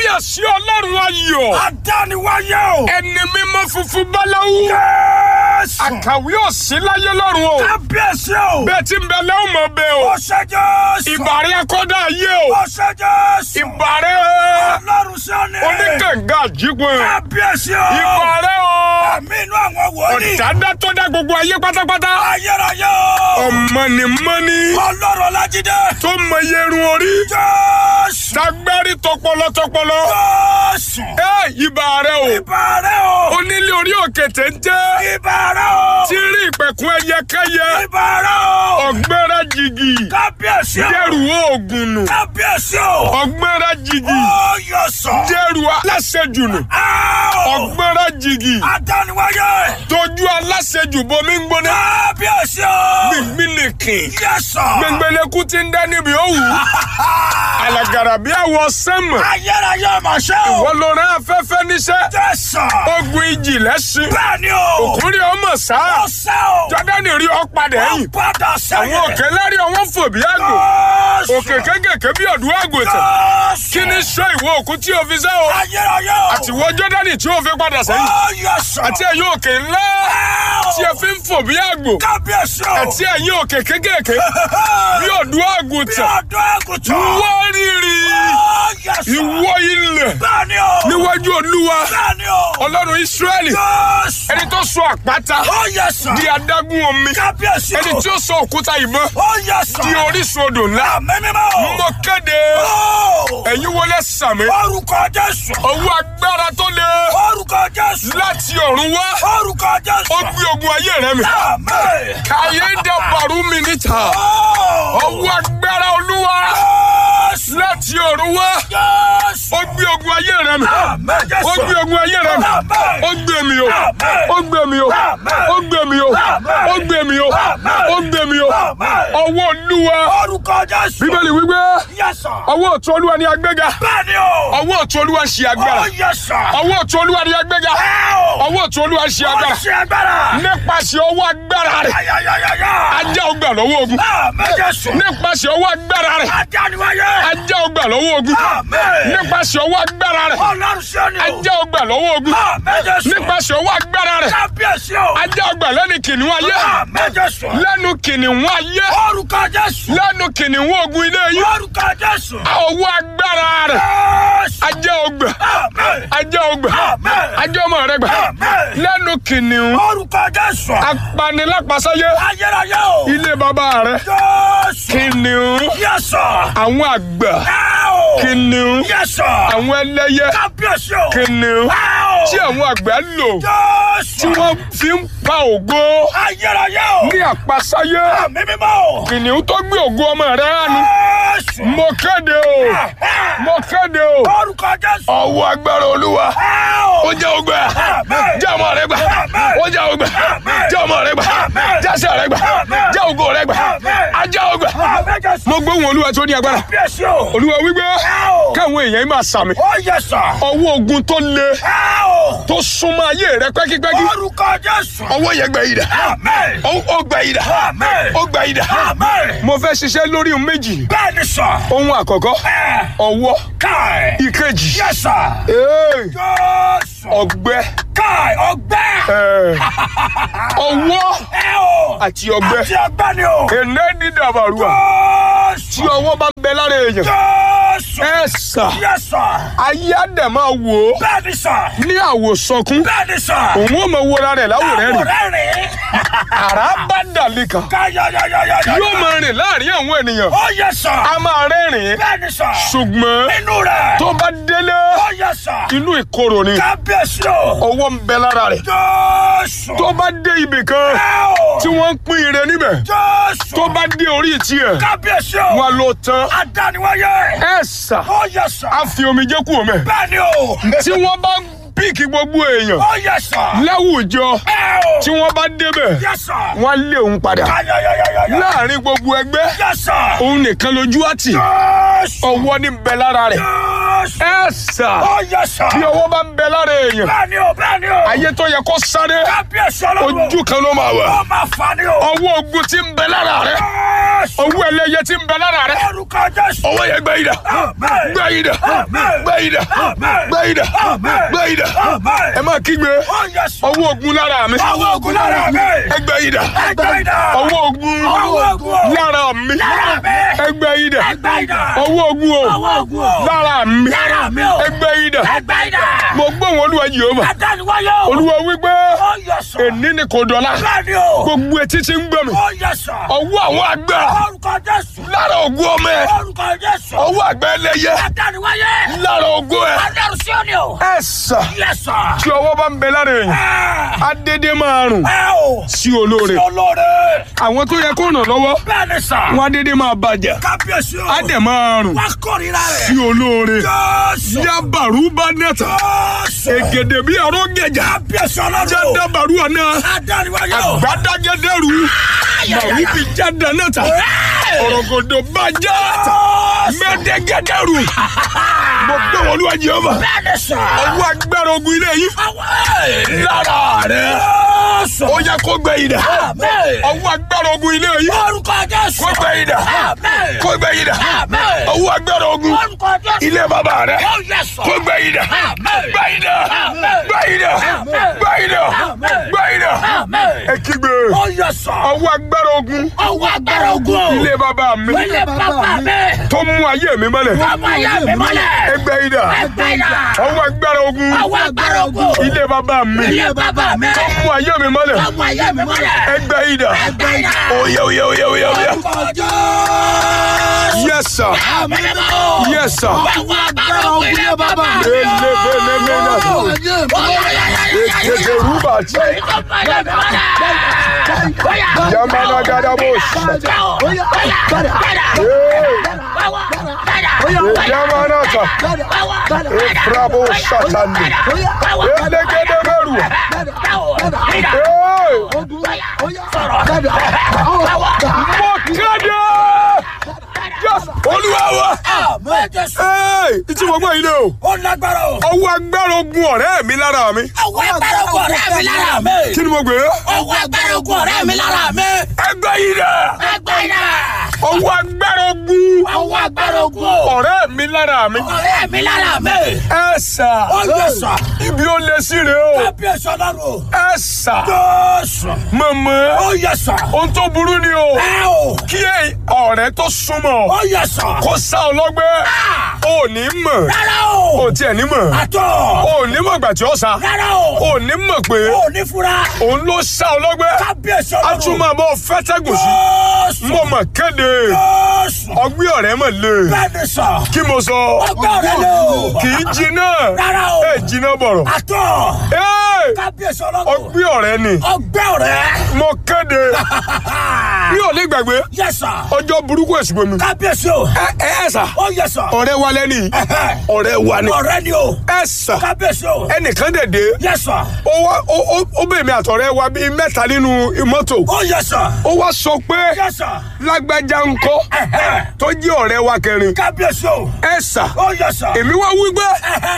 kábíyèsí ọlọ́run ayọ̀ Adániwáyé o. ẹni mímọ́ funfun báláwú Jésù. àkàwé òsì láyé lọ́run o Kábíyèsí o. bẹ́ẹ̀ tí ń bẹ lẹ́wọ̀n mọ̀ bẹ́ẹ̀ o Ó ṣe Jésù. ìbàrẹ̀ akọ́dá ayé o Ó ṣe Jésù. ìbàrẹ̀ Ọlọ́run sí òní. oníkànga àjípọ̀ Kábíyèsí o. ìbàrẹ̀ o Àmì inú àwọn wòlíì. ọ̀dádá tó dá gbogbo ayé pátápátá Ayérayé o. ọ̀mọ̀nìmọ́ni Ọlọ́run Ọlájídé. tó mọ iye irun orí Jésù. tagbárí tọpọlọ tọpọlọ Jésù. ẹ ìbàrẹ̀ o Ìbàrẹ̀ o. onílé orí òkè téńté Ìbàrẹ̀ o. tí rí ìpẹ̀kun ẹyẹkẹyẹ Ìbàrẹ̀ o. ọ̀gbẹ́rẹ́ jìgì Kábíyèsí o. dẹ́rù oògùn nù Kábíyèsí o. ọ̀gbẹ́rẹ́ jìgì Ó yọ sọ. dẹ́rù aláṣejù nù Áò. ọ̀gbẹ́rẹ́ jìgì Adániwáyé. tójú aláṣejù bomi ń gbóná Kábíyèsí o. gbìngbìn nìkìn Yẹ́sọ̀. gbẹngbẹlẹ́kú ti ń dá níbi òwú alàgàrà bí àwọ̀ sẹ́mọ̀ Ayérayé ọmọ ṣẹ́ o. wọ́n ló rán afẹ́fẹ́ níṣẹ́ Jẹ́sọ̀. ogun ìjì lẹ́sìn Bẹ́ẹ̀ni o. òkúnrí ọmọ sáà Ó sẹ́ o. jọ́dánì rí ọ padà Ó ẹ̀yìn padà sẹ́yìn. àwọn òkè lárí ọwọ́ fò bí àgbò Jésù. òkè kékèké bí ọ̀dùn àgùntàn Jésù. kí ni sọ ìwọ òkú tí o fi sẹ́ o Ayérayé o. àti ìwọ jọ́dánì tí o fi padà sẹ́yìn Ó yẹ́sọ̀. àti ẹ̀yin òkè ńlá tí ẹ fi ń fò bí àgbò Kábíyèsí o. àti ẹ̀yin òkè kékèké bí ọ̀dùn Bí àgùntàn ọdún àgùntàn. wọ́n rírì Ó yẹ́sọ̀. ìwọ ilẹ̀ Bẹ́ẹ̀ni o. níwájú olúwa Bẹ́ẹ̀ni o. ọlọ́run ísírẹ́lì Jésù. ẹni tó sọ àpáta Ó yẹ́sọ̀. di adágún omi Kábíyèsí o. ẹni tí ó sọ òkúta ìbọn Ó yẹ́sọ̀. di orísun odò ńlá Àmì mímọ́ o. mo kéde Ó. ẹ̀yin wọlé sàmì Orúkọ Jésù. ọwọ́ agbára tó le Orúkọ Jésù. láti ọ̀run wá Orúkọ Jésù. ó gbé ogun ayé rẹ mi Àmín. kàyé dàbàrú mi níta Ó. ọwọ́ agbára olúwa Jésù. láti ọ̀run wá Jésù. ó gbé ogun ayé rẹ mi Àmín Jésù. ó gbé ogun ayé rẹ mi Àmín. ó gbé mi o Àmín. ó gbé mi o ó gbé mi o ó gbé mi o ó gbé mi o Àmín. ọwọ́ olúwa Orúkọ Jésù. bíbélì wípé Yẹ́sọ̀. ọwọ́ ọ̀tún olúwa ni agbéga Bẹ́ẹ̀ni o. ọwọ́ ọ̀tún olúwa ṣe agbára Ó yẹ́sọ̀. ọwọ́ ọ̀tún olúwa ni agbéga Ó. ọwọ́ ọ̀tún olúwa ṣe Ó agbára ṣe agbára. nípasẹ̀ ọwọ́ agbára rẹ̀ Ayayayaya. ajá ọgbà lọ́wọ́ ogun Àmín Jésù. nípasẹ̀ ọwọ́ agbára rẹ̀ Adániwáyé. ajá ọgbà lọ́wọ́ ogun Àmín. nípasẹ̀ ọwọ́ agbára rẹ̀ Ọlọ́run ṣe ni o. ajá ọgbà lọ́wọ́ ogun Àmín Jésù. nípasẹ̀ ọwọ́ agbára rẹ̀ Kábíyèsí o. ajá ọgbà lẹ́nu kìnìún ayé Àmín Jésù. lẹ́nu kìnìún ayé Orúkọ Jésù. lẹ́nu kìnìún ogun ilé yìí Orúkọ Jésù. ọwọ́ agbára rẹ̀ Jésù. ajá ọgbà Àmín. ajá ọgbà Àmín. ajá ọmọ rẹ̀ gbà Àmín. lẹ́nu kìnìún Orúkọ Jésù. apanilápasáyé Ayérayé o. ilé bàbá rẹ̀ Jésù. kìnìún Yẹ́sọ̀. àwọn àgbà Áò. kìnìún Yẹ́sọ̀. àwọn ẹlẹ́yẹ Kábíyèsí o. kìnìún Áò. tí àwọn àgbà lò Jésù. tí wọ́n fi ń pa ògo Ayérayé o. ní àpasáyé Àmì mímọ́ o. kìnìún tó gbé ògo ọmọ rẹ̀ hánu Jésù. mo kéde o mo kéde o Orúkọ Jésù. ọwọ́ agbára olúwa Áò. ó jẹ́ ògbà Àmín. jẹ́ ọmọ rẹ̀ gbà Àmín. ó jẹ́ ògbà Àmín. jẹ́ ọmọ rẹ̀ gbà Àmín. jẹ́sẹ̀ rẹ̀ gbà Àmín. jẹ́ ògo rẹ̀ gbà Àmín. ajá ògbà Àmín Jésù. mo gbóhùn olúwa tó ní agbára Kábíyèsí o. olúwa wípé Áò. káwọn èèyàn yìí máa sàmì Ó yẹ́sọ̀. ọwọ́ ogun tó le Áò. tó súnmọ́ ayé rẹ pẹ́kípẹ́kí Orúkọ Jésù. ọwọ́ yẹn gbẹ ìdá Àmín. ó ó gbẹ ìdá Àmín. ó gbẹ ìdá Àmín. mo fẹ́ ṣiṣẹ́ lórí ohun méjì Bẹ́ẹ̀ni sọ. ohun àkọ́kọ́ Ẹ ọwọ́ káì. ìkejì Yẹ́sọ̀. ee, Jésù. ọgbẹ́ Káì ọgbẹ́. ee, ọwọ́ Ẹ o. àti ọgbẹ́ Àti ọgbẹ́ ni o. èné dídàbàrúwà tí Jésù. ọwọ́ bá ń bẹ lára èèyàn Jésù. ẹ sà Yẹ́sọ̀. ayé àdẹ̀ máa wò ó Bẹ́ẹ̀ni sọ. ní àwòsànkún Bẹ́ẹ̀ni sọ. òun ò mọ wọra rẹ̀ láwòrán rẹ̀ Àwòrán rẹ̀. àrá bá dàlí kan Káyọ̀yọ̀yọ̀yọ̀. yóò máa rìn láàrin àwọn ènìyàn Ó yẹ́sọ̀. a máa rẹ́rìn-ín Bẹ́ẹ̀ni sọ. ṣùgbọ́n Inú rẹ̀. tó bá délé Ó yẹ́sọ̀. inú ìkorò ni Kábíyèsí o. ọwọ́ ń bẹ lára rẹ̀ Jésù. tó bá dé ibì kan Ẹ o. tí wọ́n ń pín ire níbẹ̀ Jésù. tó bá dé orí tiẹ̀ Kábíyèsí o. wọn ló tán Adániwáyé. ẹ sà Ó yẹ́sọ̀. á fi omijé kú omi Bẹ́ẹ̀ni o. tí wọ́n bá píìkì gbogbo èèyàn Ó yẹ́sọ̀. láwùjọ Ẹ o. tí wọ́n bá débẹ̀ Yẹ́sọ̀. wọ́n lé òun padà Káyọ̀yọ̀yọ̀yọ̀. láàrin gbogbo ẹgbẹ́ Yẹ́sọ̀. òun nìkan lójú àtì Jésù. ọwọ́ ní bẹ lára rẹ̀ Jésù. ẹ sà Ó yẹ́sọ̀. bí ọwọ́ bá ń bẹ lára èèyàn Bẹ́ẹ̀ni o. Bẹ́ẹ̀ni o. ayé tó yẹ kó sáré Kábíyèsí ọlọ́run. ojú kan ló máa wà Ó máa fa ni o. ọwọ́ ogun tí ń bẹ lára rẹ̀ Jésù. owó ẹlẹ́yẹ tí ń bẹ lára rẹ Orúkọ Jésù. owó yẹn gbẹ ìdá Amen. gbẹ ìdá Amen. gbẹ ìdá Amen. gbẹ ìdá Amen. gbẹ ìdá Amen. ẹ máa kígbe Ó Jésù. owó ogun lára mi Ọwọ́ ogun lára mi. ẹgbẹ ìdá Ẹgbẹ́ idà. owó ogun Ọwọ́ ogun. lára mi Lára mi. ẹgbẹ ìdá Ẹgbẹ́ idà. owó ogun o Ọwọ́ ogun. lára mi Lára mi o. ẹgbẹ ìdá Ẹgbẹ́ idà. mo gbóhùn olúwa Jèhófà Adániwáyé o. olúwa wípé Ó Jésù. èní ni kò dọ̀la Bẹ́ẹ̀ni o. gbogbo etí tí ń gbọ́ mi Ó Jésù. ọwọ́ àwọn àgbà Orúkọ Jésù. lára ogun ọmọ ẹ Orúkọ Jésù. ọwọ́ àgbà ẹlẹ́yẹ Adániwáyé. lára ogun ẹ Adáró sí òní o. ẹ sà Yes sir. tí ọwọ́ bá ń bẹ lára èèyàn Ẹ adédé máa rùn ẹ o. sí olóore Sí olóore. àwọn tó yẹ kó ràn lọ́wọ́ Bẹ́ẹ̀ni sà. wọn adédé máa bàjẹ́ Kábíyèsí o. á dẹ̀ máa rùn Wá kórìíra sí rẹ̀. olóore Jésù. yabaru bá nẹ́ta Jésù. ègèdè bí ọ̀rọ̀ gẹ̀jà Kábíyèsí ọlọ́run. jẹ́dàbàrú ọ̀nà Adániwáyé o. gbadagẹ́dẹ́rù màwú bí jáde nẹ́ta ọ̀rọ̀gọ̀dọ̀ bàjá mẹ́dẹ́gẹ́dẹ́rù mo gbé wọn olúwa Jèhófà Bẹ́ẹ̀ni sà. ọwọ́ agbára ogun ilé yìí Àwọn lára rẹ̀ Jésù. ó yẹ kó gbẹ ìdá Àmín. ọwọ́ agbára ogun ilé yìí Orúkọ Jésù. kó gbẹ ìdá Àmín. kó gbẹ ìdá Àmín. ọwọ́ agbára ogun Orúkọ Jésù. ilé bàbá rẹ̀ Ó yẹ sọ. kó gbẹ ìdá Àmín. gbẹ ìdá Àmín. gbẹ ìdá Àmín. gbẹ ìdá Àmín. gbẹ ìdá Àmín. ẹ kígbe Ó yẹ sọ. ọwọ́ agbára ogun Ọwọ́ agbára ogun. ilé bàbá mi Ilé bàbá mi. tó mú ayé mi mọ́lẹ̀ Ọmọ ayé mi mọ́lẹ̀. ẹgbẹ́ ìdá Ẹgbẹ́ ìdá. ọwọ́ agbára ogun Ọwọ́ agbára ogun. ilé bàbá mi Ilé bàbá mi. tó mú ayé mi mọ́lẹ̀ Ọmọ ayé mi mọ́lẹ̀. ẹgbẹ́ ìdá Ẹgbẹ́ ìdá. oyè oyè oyè oyè oyè Orúkọ Jésù. yes sir Àmín mọ́. yes sir Ọwọ́ agbára ogun ilé bàbá mi. elebelemena ekeke rubati yamana gadabos yamanata efrabo satani elegedemeru mo kéde olúwa wa ee ìtí mo gbọ́ yìí lé o Ó lágbára o. ọwọ́ agbára ogun ọ̀rẹ́ mi lára mi Ọwọ́ agbára ogun ọ̀rẹ́ mi lára mi. kí ni mo gbé Ọwọ́ agbára ogun ọ̀rẹ́ mi lára mi. ẹgbẹ́ yìí dẹ̀ Ẹgbẹ́ ìdá. ọwọ́ agbára ogun Ọwọ́ agbára ogun o. ọ̀rẹ́ mi lára mi ọ̀rẹ́ mi lára mi. ẹ sà Ó yẹ sà. ibi ó lé sí rè o Kábíyèsí ọlọ́run o. ẹ sà Jésù. mọ̀mọ́ Ó yẹ sà. ohun tó burú ni o Ẹ o. kí ọ̀rẹ́ tó súnmọ́ Ó yẹ sà. kó sá ọlọ́gbẹ́ ò ní mọ̀ Rárá o. ò tiẹ̀ ní mọ̀ Àtọ̀. ò ní mọ̀ gbà tí ó sá Rárá o. ò ní mọ̀ pé Ó ní fura. òun ló sá ọlọ́gbẹ́ Kábíyèsí a ọlọ́run. tún máa bọ́ fẹ́tẹ́gùn sí Jésù. mo mọ̀ kéde Jésù. ọgbẹ́ ọ̀rẹ́ mọ̀ lé Bẹ́ẹ̀ni sà. kí mo sọ Ọgbẹ́ ọ̀rẹ́ lé o. kì í jiná Rárá o. ẹ jiná bọ̀rọ̀ Àtọ̀. Ẹ́, Kábíyèsí ọlọ́run. ọgbẹ́ ọ̀rẹ́ ni Ọgbẹ́ ọ̀rẹ́. mo kéde mi ò lè gbàgbé Yẹ sà. ọjọ́ burúkú ẹ̀sìnkú mi Kábíyèsí o. ẹ ẹ ẹ sà Ó yẹ sà. ọ̀rẹ́ wa lẹ́ni ọ̀rẹ́ wa ni Ọ̀rẹ́ ni o. ẹ sà Kábíyèsí o. ẹnìkan dẹ̀dẹ̀ Yẹ sà. ó wá ó ó ó bẹ̀ mí àtọ̀rẹ́ wa bíi mẹ́ta nínú mọ́tò Ó yẹ sà. ó wá sọ pé Yẹ sà. lágbájá ńkọ́ tó jẹ́ ọ̀rẹ́ wa kẹrin Kábíyèsí o. ẹ sà Ó yẹ sà. èmi wá wí pé